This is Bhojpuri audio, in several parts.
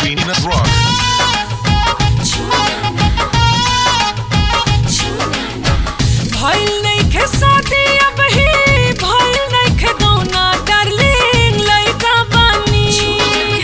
Peanut Rock. भइल नइखे शादी अब ही भइल नइखे गौना डार्लिंग लइका बानी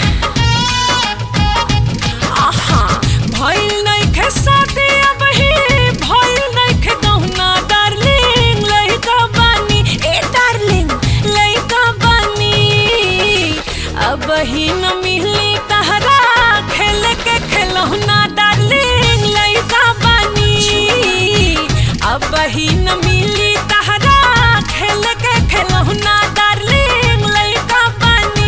आहा भइल नइखे शादी अब ही भइल नइखे गौना डार्लिंग लइका बानी ए डार्लिंग लइका बानी अब ही न मिली तहरा खेल के खिलौना डार्लिंग लइका बानी अब ही न मिली तहरा खेल के खिलौना डार्लिंग लइका बानी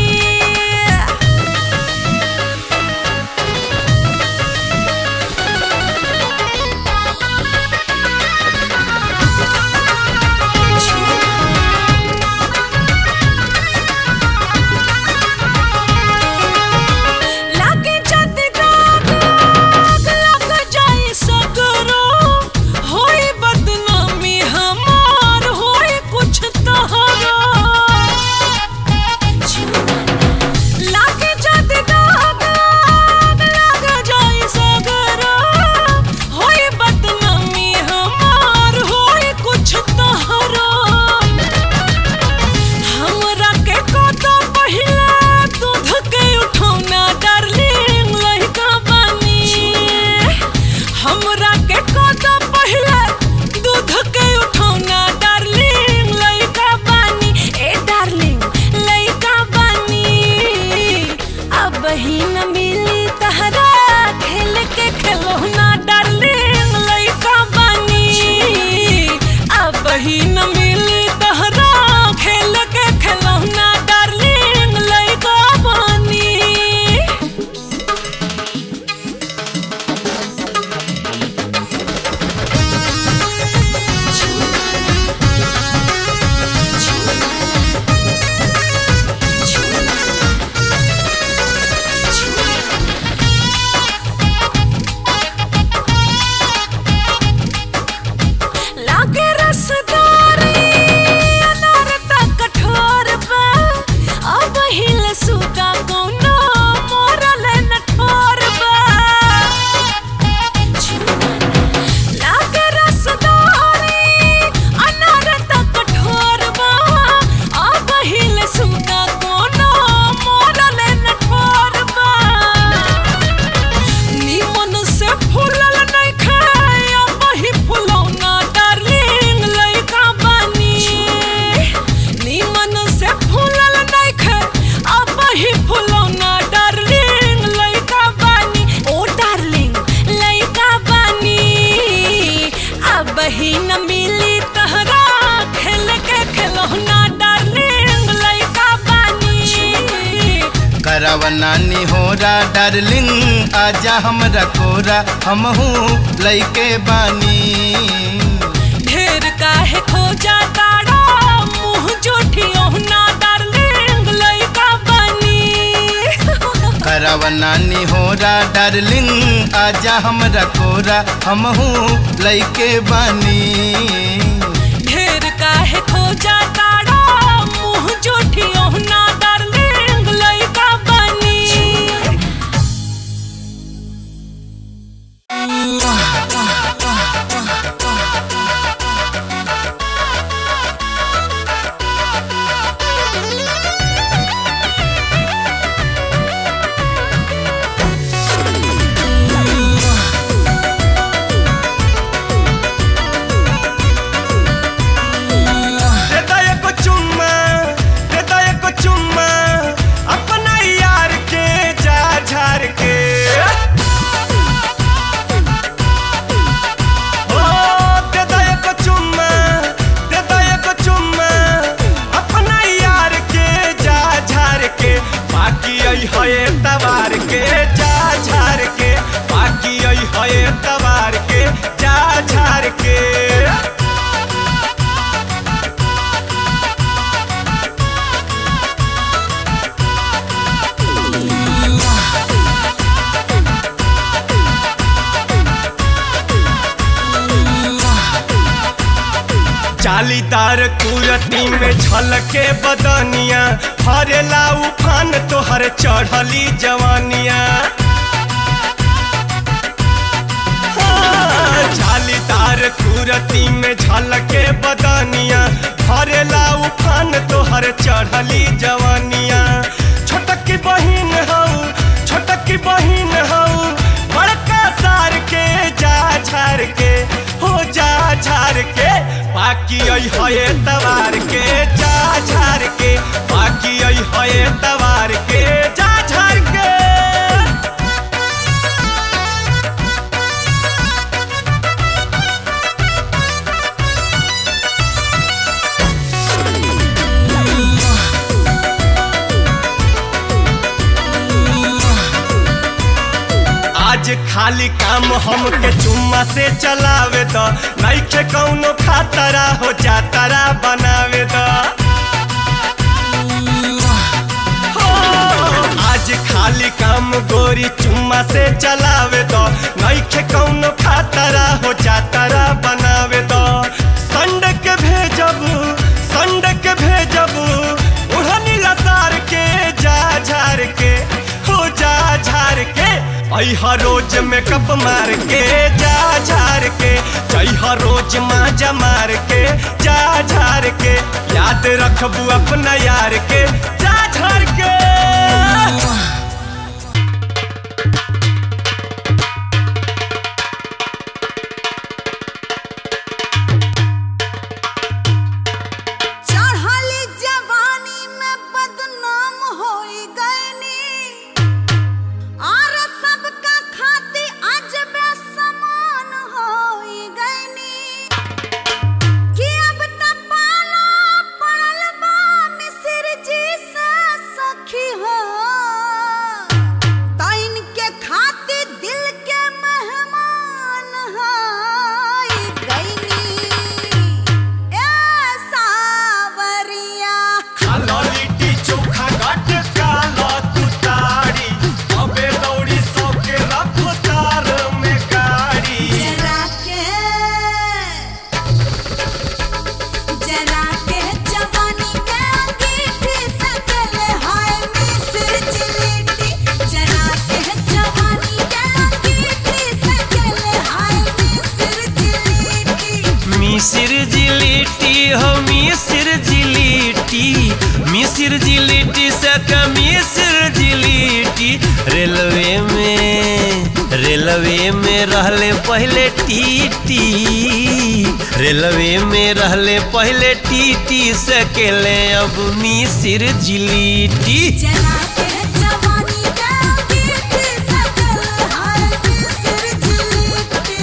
लागे जाते दाग आग लग जाए सगरो होई बदनामी हमार होई कुछ तहरो लागे जाते दाग आग लग जाए सगरो होई बदनामी हमार होई कुछ तहरो हमरा के कतो पहिला दूध के उठौना डार्लिंग लइका बानी हमरा के कतो पहिला दूध के उठौना डार्लिंग लइका बानी ए डार्लिंग लइका बानी अब ही न मिली तहरा खेल के खिलौना डार्लिंग लइका बानी अब ही न मिली तहरा खेल के खिलौना डार्लिंग लइका बानी लागे रसदारी अनार त कठोर बा अब हिल सुगा कोनो मोरल न ठोर बा लागे रसदारी अनार त कठोर बा अब हिल सुगा कोनो मोरल न ठोर बा निमन से फूलल नइखे अब ही फुलौना डार्लिंग लइका बानी निमन से फूलल नइखे अब ही फुलौना डार्लिंग लइका बानी ओ डार्लिंग लइका बानी अब ही न मिली तहरा खेल के खिलौना डार्लिंग लइका बानी करवना निहोरा डार्लिंग आजा हमरा कोरा हमहू लइके बानी ढेर काहे खोजा ताड़ा मुंह जोठियो ना डार्लिंग लइका बनी करवना निहोरा डार्लिंग आजा हमरा कोरा हमहू लइके बानी ढेर काहे खोजा ताड़ा मुंह जोठियो ना डार्लिंग लइका बनी देता एको चुम्मा देता एको चुम्मा अपना यार के जा झार के ओ देता एको चुम्मा देता एको चुम्मा अपना यार के जा झार के बाकी आई है तवार के जा झार के बाकी आई है तवार के जा झार के जालीदार कुरती में झलके बदनिया हरेला उफान तोहर चढ़ली जवानिया सूरती में झलके बदनिया भरेला उफान तोहर चढ़ली जवानिया छोटकी बहिन हऊ छोटकी बहिन हऊ बड़का सार के जा झार के हो जा झार के बाकी आई है तवार के जा झार के बाकी आई है तवार के जा झार के आज खाली काम हमके चुम्मा से चलावे द नइखे कौनो खातरा हो जातरा बनावे द हो, आज खाली काम गोरी चुम्मा से चलावे द नइखे कौनो खातरा हो जातरा बनावे द संड के भेजब संड के भेजब उड़नी लसार के जा झार के हो जा झार के अहा रोज मेकअप मार के जा झार के जइहा रोज माजा मार के जा झार के याद रखबू अपना यार के जा झार के चढ़ली जवानी में बदनाम होई गईनी और सबका खाती आज बेसमान होई गईनी कि अब त पाला पड़ल बा मिसिर जी से सखी हो तैन के खाती दिल के मेहमान होई गईनी ए सावरिया खाला लिट्टी चोखा गट काला तू ताड़ी अबे दौड़ी सौ के रफ्तार में गाड़ी जरा के जरा के जवानी के अंगीठी सकल हाय मिस्र जिलेटी जरा के जवानी के अंगीठी सकल हाय मिस्र जिलेटी मिसिर जिलिटी हो मिसिर जिलिटी मिसिर जिलिटी से मिसिर जिलिटी रेलवे में रेलवे में रहले पहले टीटी रेलवे में रहले पहले टीटी से केले अब मिसिर जिलिटी जरा के जवानी के अंगीठी सकल हाय मिस्र जिलेटी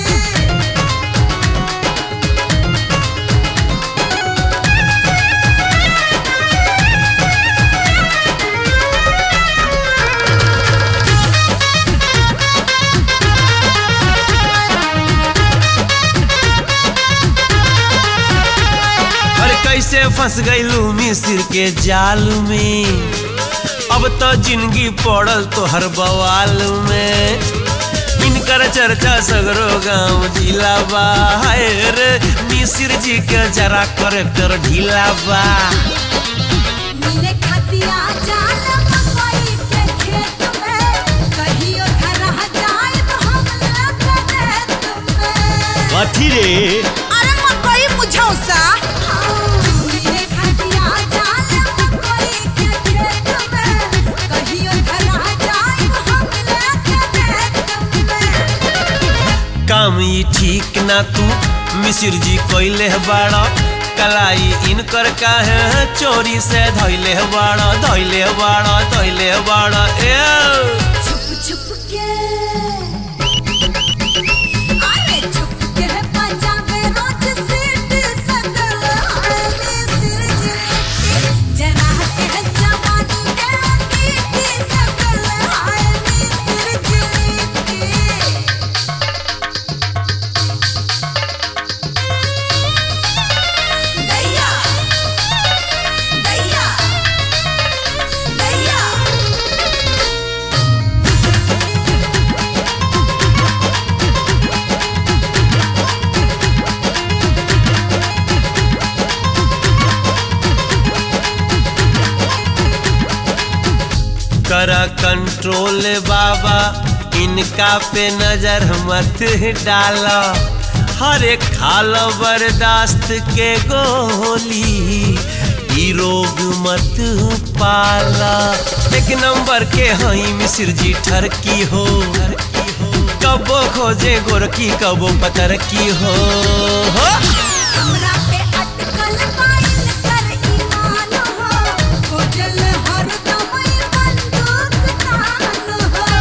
अरे कैसे फंस गईलू मिसिर के जाल में अब तो जिंदगी पड़ल तो हर बवाल में इनकर चर्चा सगरो गांव जिला बा हाय रे मिसिर जी के जरा करेक्टर ढीला बा मिले खतिया जाल मकई के खेत में कहियो धरा जाए तो हम लग तुम्हें कथी रे अरे मकई मुझौसा मिले खतिया जाल मकई के खेत में कहियो धरा जाए तो हम लग तुम्हें काम ई ठीक ना तू मिसिर जी कोइले बाड़ा कलाई इनकर काहे चोरी से धैले बाड़ा धैले बाड़ा धैले बाड़ा ए छुप छुप के अरे छुप के पंजाबे रोज सीट सकल हाले सिर जिलेटी जरा के जवानी के अंगीठी सकल हाले सिर जिलेटी दैया दैया दैया करा कंट्रोल बाबा इनका पे नजर मत डाला हरे खाल बर्दाश्त के गोली ई रोग मत पाला एक नंबर के हई मिसिर जी ठरकी हो कबो खोजे गोरकी कबो पतर की हो, हो। हमरा पे अटकल माइल कर ईमान हो खोजल हरदम ई बंदूक तान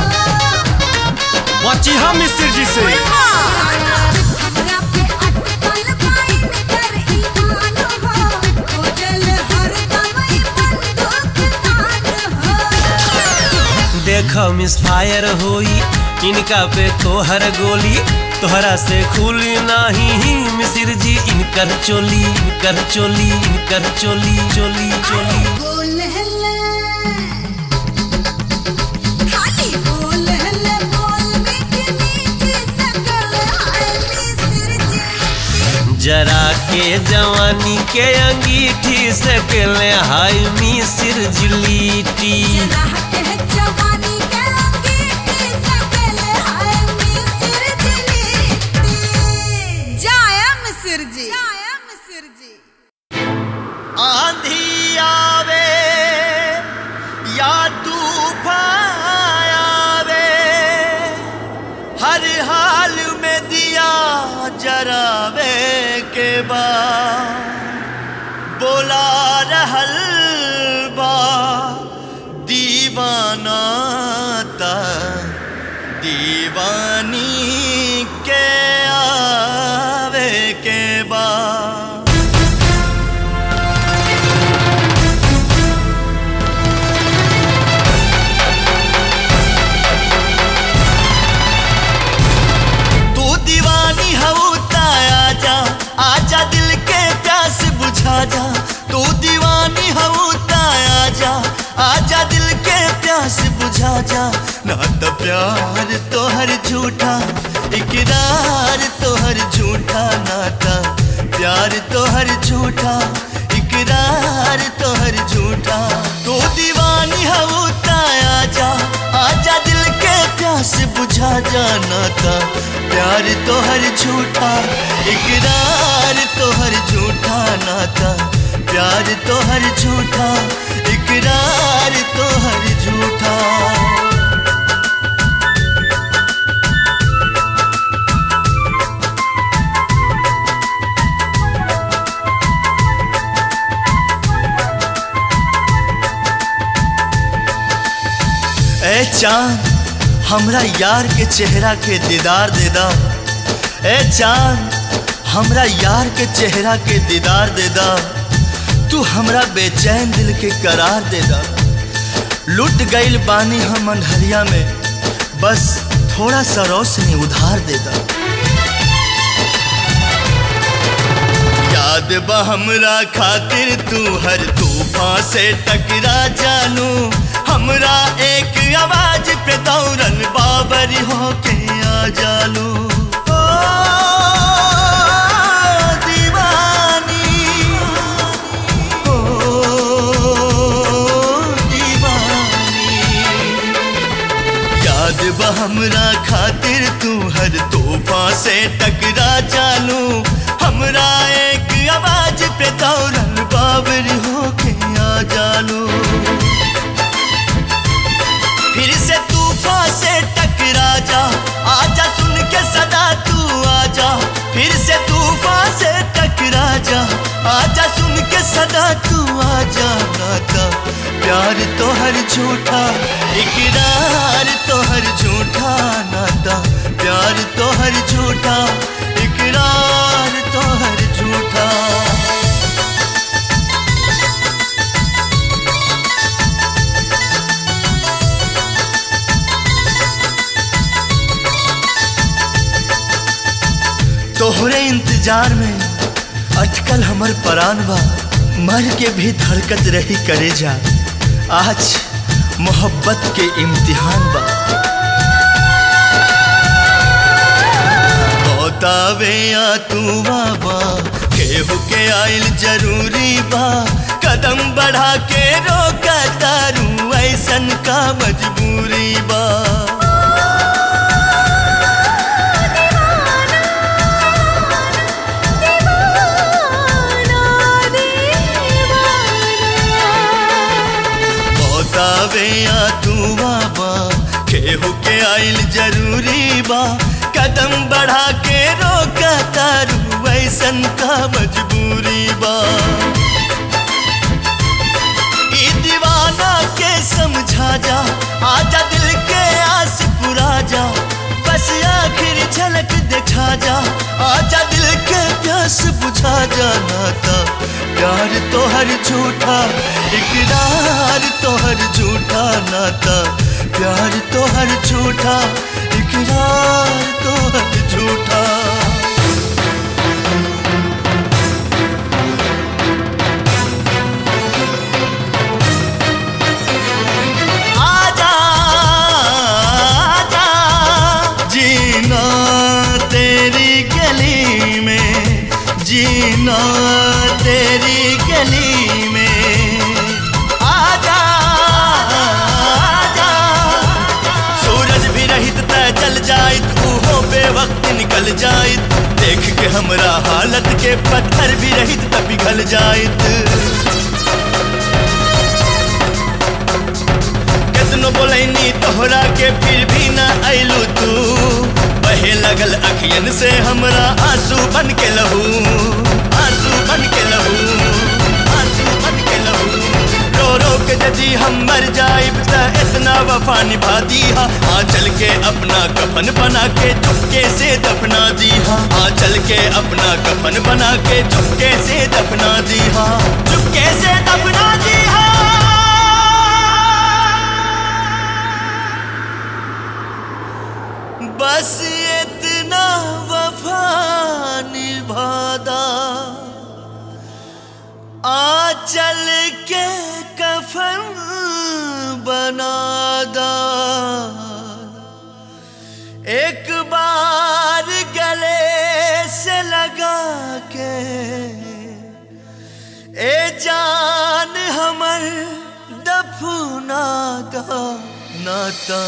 हो बची हम मिस्र जी से हमरा पे अटकल माइल कर ईमान हो खोजल हरदम ई बंदूक तान हो देख मिस फायर होई इनका पे तोहर गोली तोहरा से खुली नाही मिसिर जी इनकर चोली इनकर चोली इनकर चोली चोली चोली बोल हल्ले खाली बोल हल्ले बोल मीठी मीठी सकल हाय मिस्र जी जरा के जवानी के अंगीठी से केले हाय मिसिर जिलीटी जरा के जवानी के अंगीठी सकल हाय मिस्र जी जाया मिस्र जी जाया मिस्र जी आंधी आवे या तूफान आवे हर हाल में दिया जरावे के बाद बोला रहल बा दीवाना ता दीवानी के आवे के बाद तू दीवानी हऊ आजा आजा दिल के प्यास बुझा जा तू दीवानी हऊ आजा आजा दिल के प्यास बुझा जा ना तो प्यार तोहर झूठा इकरार तोहर झूठा नाता प्यार तोहर झूठा इकरार तोहर झूठा तू दीवानी हऊ आजा आजा दिल के प्यास बुझा जाना था प्यार तोहर झूठा इकरार तोहर झूठा नाता प्यार तोहर झूठा इकरार तोहर झूठा ए चांद हमरा यार के चेहरा के दीदार दे दा ए चांद हमरा यार के चेहरा के दीदार दे दा तू हमरा बेचैन दिल के करार दे दा लुट गईल बानी हम अंधरिया में बस थोड़ा सा रोशनी उधार दे दा याद बा हमरा खातिर तू हर तूफान से टकरा जानू हमरा एक आवाज पे दौड़न बाबर होके आ जालू ओ, दीवानी, ओ, दीवानी। याद बा हमरा खातिर तू हर तोहफा से टकरा जानू हमरा एक आवाज पे दौड़न बाबर होके आ जालू फिर से तूफान से टकरा जा आजा सुन के सदा तू आजा फिर से तूफान से टकरा जा आजा सुन के सदा तू आजा नाता प्यार तो हर झूठा इकरार तो हर झूठा नाता प्यार तो हर झूठा इकरार तो हर झूठा तोहरे इंतजार में अटकल हमर परान बा मर के भी धड़कत रही करे जा आज मोहब्बत के इम्तिहान बा बतावे या तू बाबा केहू के आइल जरूरी बा कदम बढ़ा के रोका तारू ऐसन का मजबूरी बा जाइल जरूरी बा कदम बढ़ा के रोका तारू वैसन का मजबूरी बा ई दीवाना के समझा जा आजा दिल के आस पुरा जा बस आखिर झलक दिखा जा आजा दिल के प्यास बुझा जा नाता प्यार तो हर झूठा इकरार तो हर झूठा नाता प्यार तो हर झूठा इकरार तो हर झूठा आजा आजा जीना तेरी गली में जीना तेरी गली में आजा आजा सूरज भी रहित त जल जाइत उहो बेवक्त निकल जाइत देख के हमरा हालत के पत्थर भी रहित त पिघल जाइत कितनो बोलैनी तोहरा के फिर भी ना अइलू तू बहे लगल अखियन से हमरा आंसू बन के लहू आंसू बन के लहू आंसू बन के लहू रो रो के यदि हम मर जाइब त इतना वफा निभा दीहा आ चल के अपना कफन बना के चुपके से दफना दीहा आ चल के अपना कफन बना के चुपके से दफना दीहा चुपके से दफना दीहा बस इतना वफा निभादा आ चल के कफन बनादा एक बार गले से लगा के ए जान हमर दफना दा नाता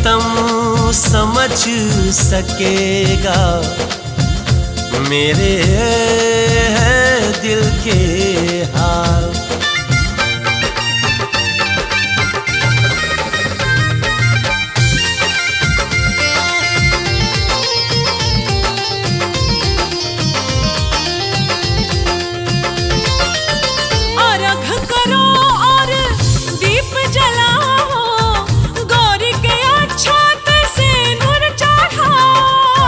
सितम समझ सकेगा मेरे है दिल के हाल अर्घ करो और दीप जलाओ गौरी के अक्षत से नूर चढ़ाओ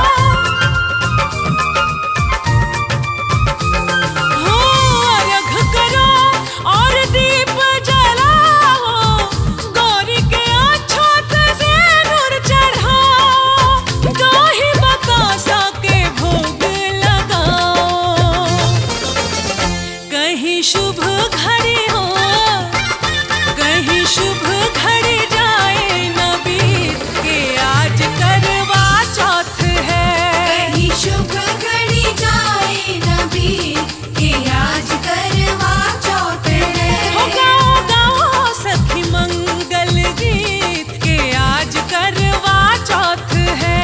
हो अर्घ करो और दीप जलाओ गौरी के अक्षत से नूर चढ़ाओ दही बतासा के भोग लगाओ कहीं शुभ घड़ी हो कहीं शुभ घड़ी जाए न बीत के आज करवा चौथ है कहीं शुभ घड़ी जाए नबी के आज करवा चौथ हो है गाओ गाओ सखी मंगल गीत के आज करवा चौथ है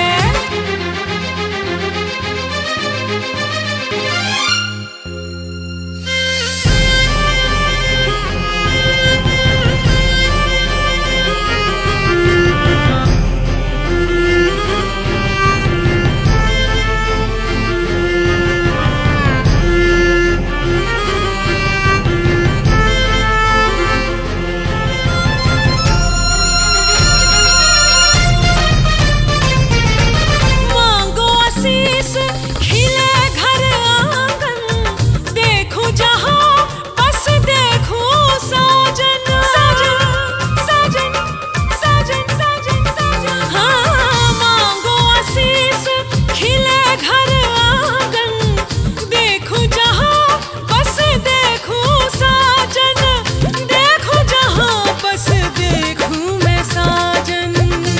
मांगो आशीष खिले घर आंगन देखो जहां बस देखो साजन साजन साजन साजन साजन साजन हाँ मांगो आशीष खिले घर आंगन देखो जहां बस देखो साजन देखो जहां बस देखूं मैं साजन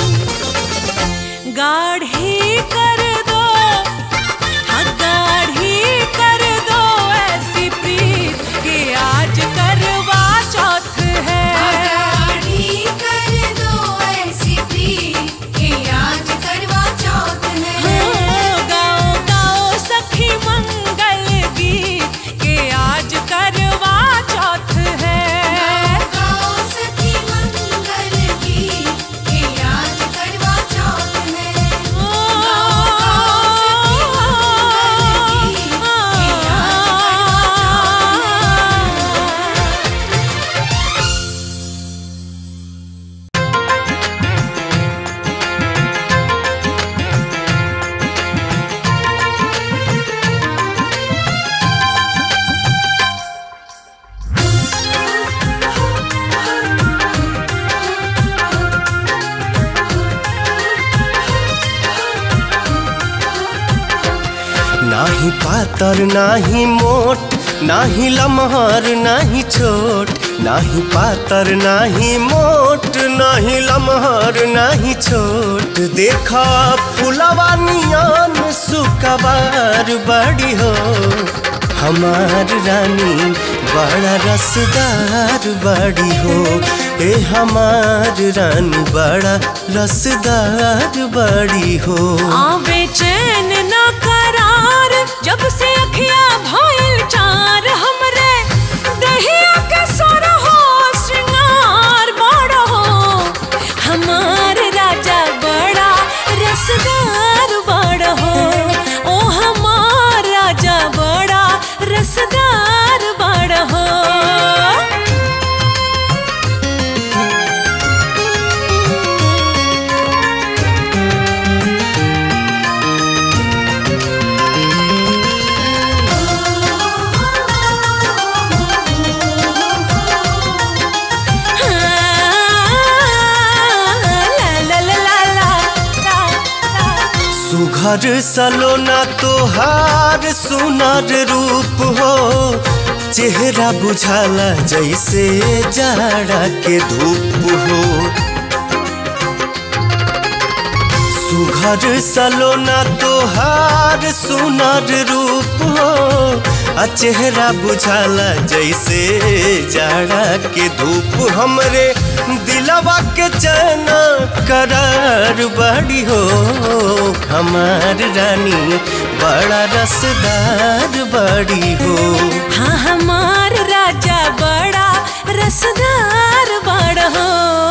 गाढ़ी कर दो हाँ गाढ़ी कर दो ऐसी प्रीत कि आज करवा चौथ है गाड़ी कर दो ऐसी प्रीत के आज करवा चौथ है हाँ, गाओ गाओ सखी मंगल गीत कि आज करवा चौथ है गाओ सखी मंगल गीत के आज करवा चौथ है नाही पातर नाही मोट नाही लमहर नाही छोट नाही पातर नाही मोट नाही लमहर नाही छोट देखा फुलवा नियन सुकबार बड़ी हो हमार रानी बड़ा रसदार बड़ी हो ए हमार रानी बड़ा रसदार बड़ी हो आवे चैन ना करार जब से अखिया भइल चार हमरे दहिया के सर हो श्रृंगार बड़ा हो हमार राजा बड़ा रसदार बड़ा हो ओ हमार राजा बड़ा रसदार बड़ा हो सुघर सलोना तोहार सुनर रूप हो चेहरा बुझाला जैसे जाड़ा के धूप हो सुघर सलोना तोहार सुनर रूप हो आ चेहरा बुझाला जैसे जाड़ा के धूप हमरे दिलवा के चना करार बड़ी हो हमार रानी बड़ा रसदार बड़ी हो हाँ हमार राजा बड़ा रसदार बड़ हो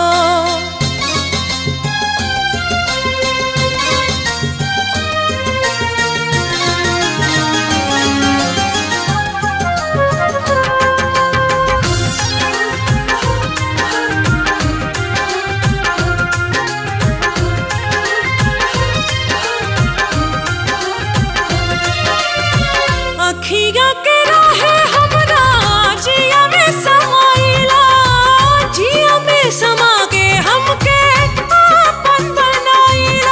अखिया के राहे हमरा जिया में समाइला जिया में समा के हमके आपन बनाइला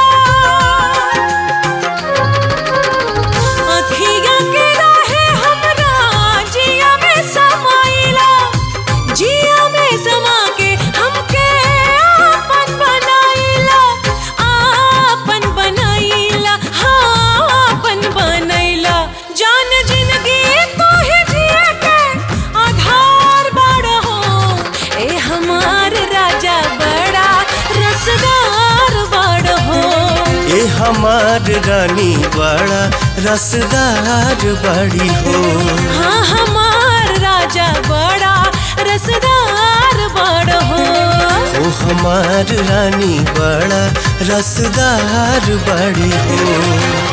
अखिया के राहे हमरा जिया में समाइला जिया में समा के हमके आपन बनाइला आपन बनाइला हाँ आपन बनैला जान जिंदगी तो ही जिए के आधार बड़ हो ए हमार राजा बड़ा रसदार बड़ हो ए हमार रानी बड़ा रसदार बड़ी हो हाँ हमार राजा बड़ा रसदार बड़ हो ओ हमार रानी बड़ा रसदार बड़ी हो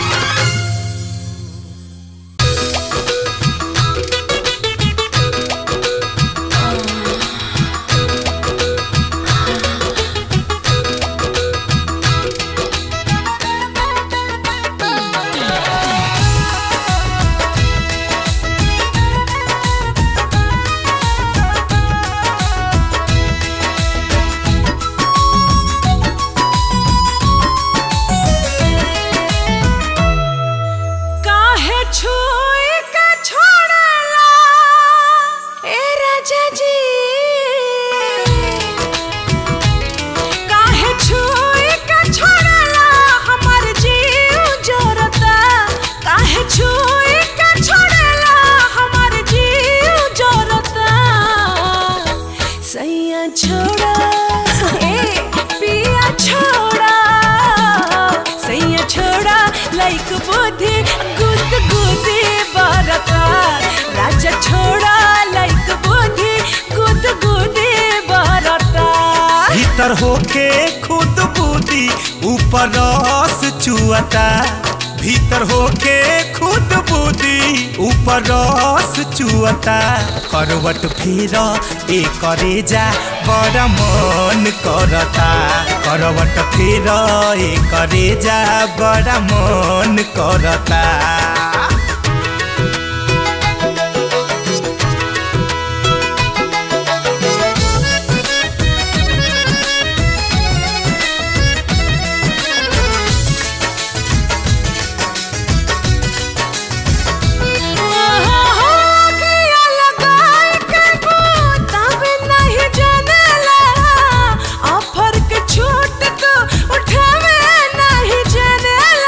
काहे छुई के छोड़ला ए राजा जी काहे छुई के छोड़ला हमर जीव जोरता काहे छुई के छोड़ला हमर जीव जोरता सैया छोड़ा ए पिया छोड़ा सैया छोड़ा लाइक बुद्धि गुद गुदी बरता राजा छोड़ा लाइक बुद्धि गुद गुदी बरता भीतर होके खुद बूदी ऊपर रस चुअता भीतर होके खुद बूदी ऊपर रस चुअता करवट फिर ए करे जा बड़ा मन करता करवट फिर ए करे जा बड़ा मन करता ऑफर के छूट तो उठावे नहीं जनेला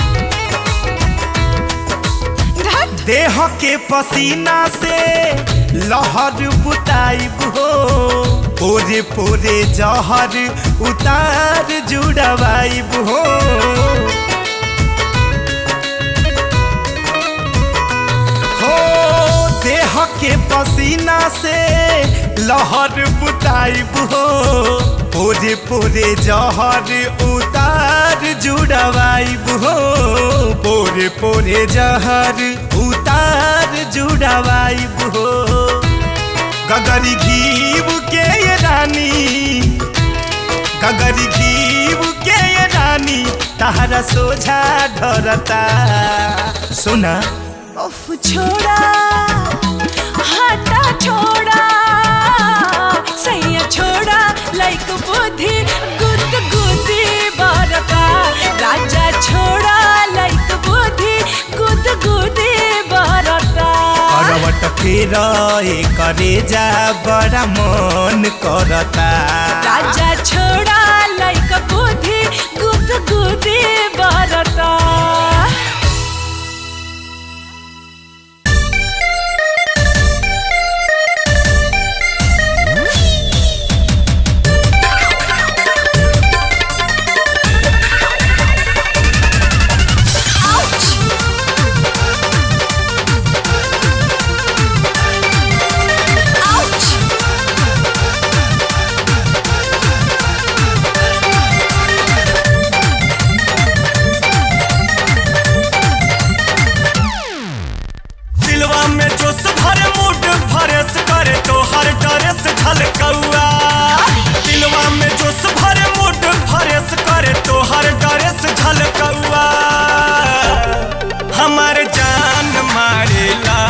देह के पसीना से लहर बुताइब हो पोरे पोरे जहर उतार जुड़वाइब हो हो देह के पसीना से लहर बुताइब हो पोरे पोरे जहर उतार जुड़वाइब हो पोरे पोरे जहर उतार जुड़वाइब हो गगरी घीब के ये रानी गगरी घीब के ये रानी तहरा सोझा ढरता सुना उफ छोड़ा हटा छोड़ा सैया छोड़ा लाइक बुद्धि गुद गुदी बरका राजा छोड़ा लाइक बुद्धि गुद गुदी बरका करवट फेर करे जा बड़ा मन करता राजा छोड़ा लाइक बुद्धि गुद गुदी बरका दिलवा में जोश भरे मूड फरेस करे तो हर ड्रेस झलकौआ दिलवा में जोश भरे मूड फरेस करे तो हर ड्रेस झलकौआ हमार जान मारेला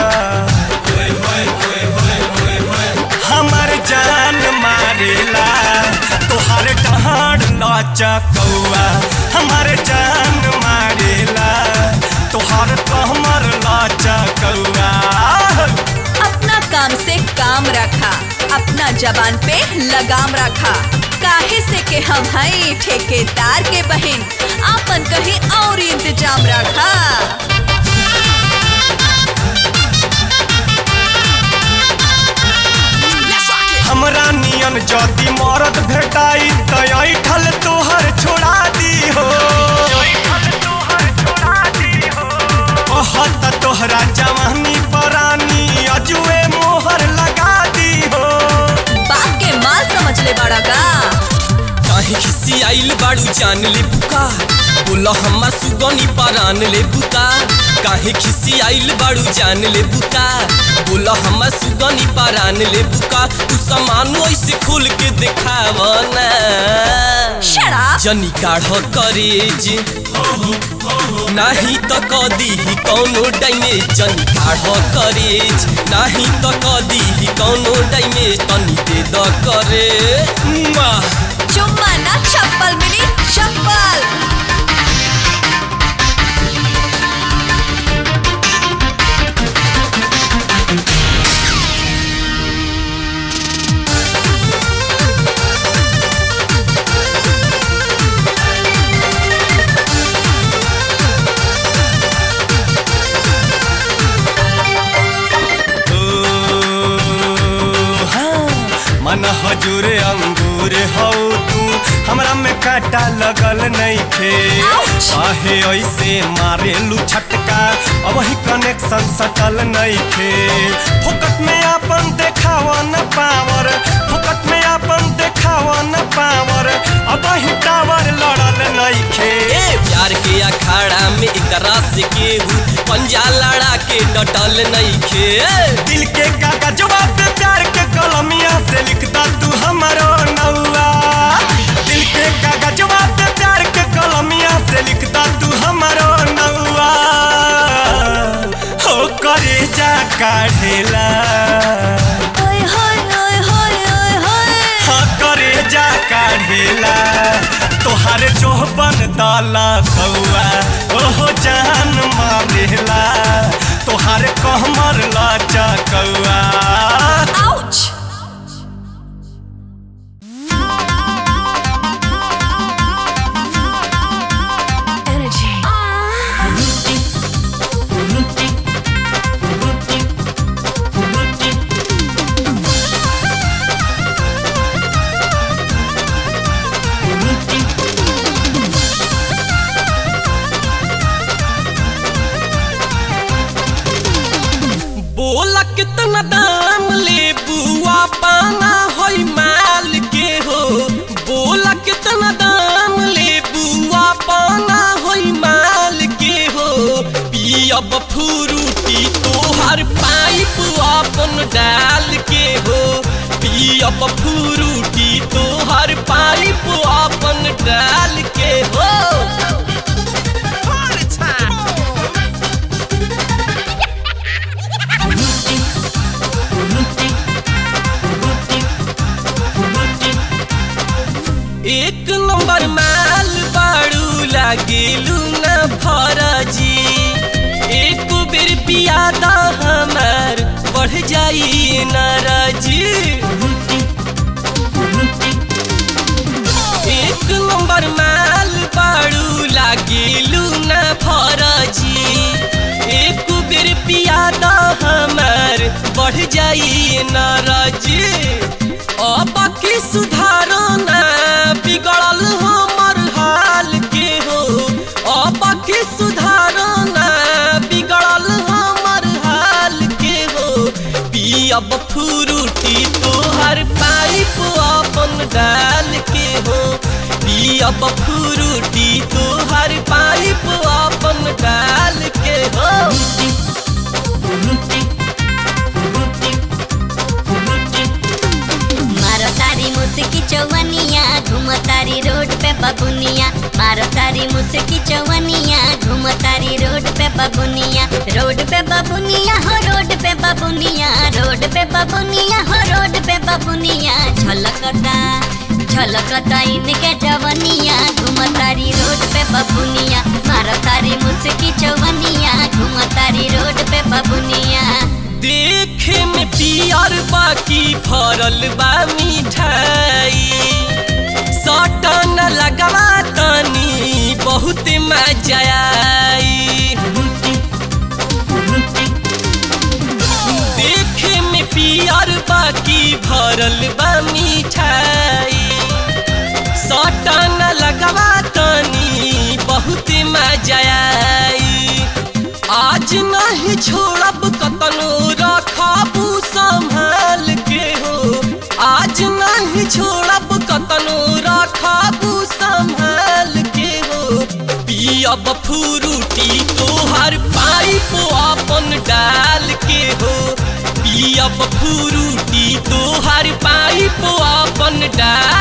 हमार जान मारेला तोहर डहाड़ नाचा कौआ हमार जान मारेला तोहर कहमर नाचा कौआ अपना काम से काम रखा अपना जबान पे लगाम रखा काहे से के हम हई ठेकेदार के बहन आपन कहीं और इंतजाम रखा हमरा नियन जदी मरद भेटाई त ऐठल तोहर छोड़ा दी हो कहत तोहरा जवानी परानी अजुए मोहर लगा दी हो बाप के माल समझ ले बड़ा का काहे खिसी आइल बाड़ू जान ले बुका बोला हम्मा सुगनी परान ले बुका काहे खिसी आइल बाड़ू जान ले बुका बोला हम्मा सुगनी परान ले बुका तू सामान ऐसे खोल के देखाव ना Shut up! जनी काढ़ करेज नाही त कदी कौनो डैमेज जनी काढ़ करेज नाही त कदी कौनो डैमेज तनी दे द करे मुआ। चुम्मा ना चप्पल मिली चप्पल मन हजूर अंगूर हौ तू हमरा में काटा लगल नहीं थे Ouch! काहे ऐसे मारेलू छटका अब ही कनेक्शन सटल नहीं थे फोकट में अपन देखावा न पावर फोकट में अपन देखावा न पावर अब ही टावर लड़ल नहीं खे ए प्यार के अखाड़ा में एकरा से केहू पंजा लड़ा के डटल नइखे दिल के कागजवा पे प्यार के कलमिया से लिखता तू हमारो नौआ दिल के कागजवा पे प्यार के कलमिया से लिखता तू हमारो नौआ हो करे जा काढ़ेला ओए होए ओए होए ओए होए हाँ करे जा काढ़ेला तोहार चोहबन दाला कौआ ओहो जान मारेला तोहार कहमर लाचा कौआ आउच energy के हो पियब फ्रूटी तोहर पाइप अपन डाल के हो एक नंबर माल बाड़ू लागेलू न फरजी एक बेर पियादा हमार बढ़ जाई नाराजी एक नंबर माल बाड़ू लागेलू न फरजी एक बेर पियादा हमार बढ़ जाई नाराजी अब की सुधारो ना बिगड़ल हमर हाल के हो अब की सुधारो ना बिगड़ल हमर हाल के हो पियब फ्रूटी तोहर पाइप अपन डाल के हो पियब फ्रूटी तोहर पाइप अपन डाल के हो मारो तारी मुस्की चौवनिया घूमो तारी रोड पे बबुनिया मारो तारी मुस्की चौवनिया घूमो तारी रोड पे बबुनिया रोड पे बबुनिया हो रोड पे बबुनिया रोड पे बबुनिया हो रोड पे बबुनिया झलकता झलकता इनके जवनिया घूमो तारी रोड पे बबुनिया मारो तारी मुस्की चौवनिया घूमो तारी रोड पे बबुनिया देखे में पियर बाकी फरल बा मिठाई सटन लगवा तनी बहुत मजा आई देखे में पियर बाकी भरल बा मिठाई सटन लगवा तनी बहुत मजा आई आज नहीं छोड़ब कतनो रखबू संभाल के हो आज नहीं छोड़ब कतनो रखबू संभाल के हो पियब फ्रूटी तोहर पाइप अपन डाल के हो पियब फ्रूटी तोहर पाइप अपन डाल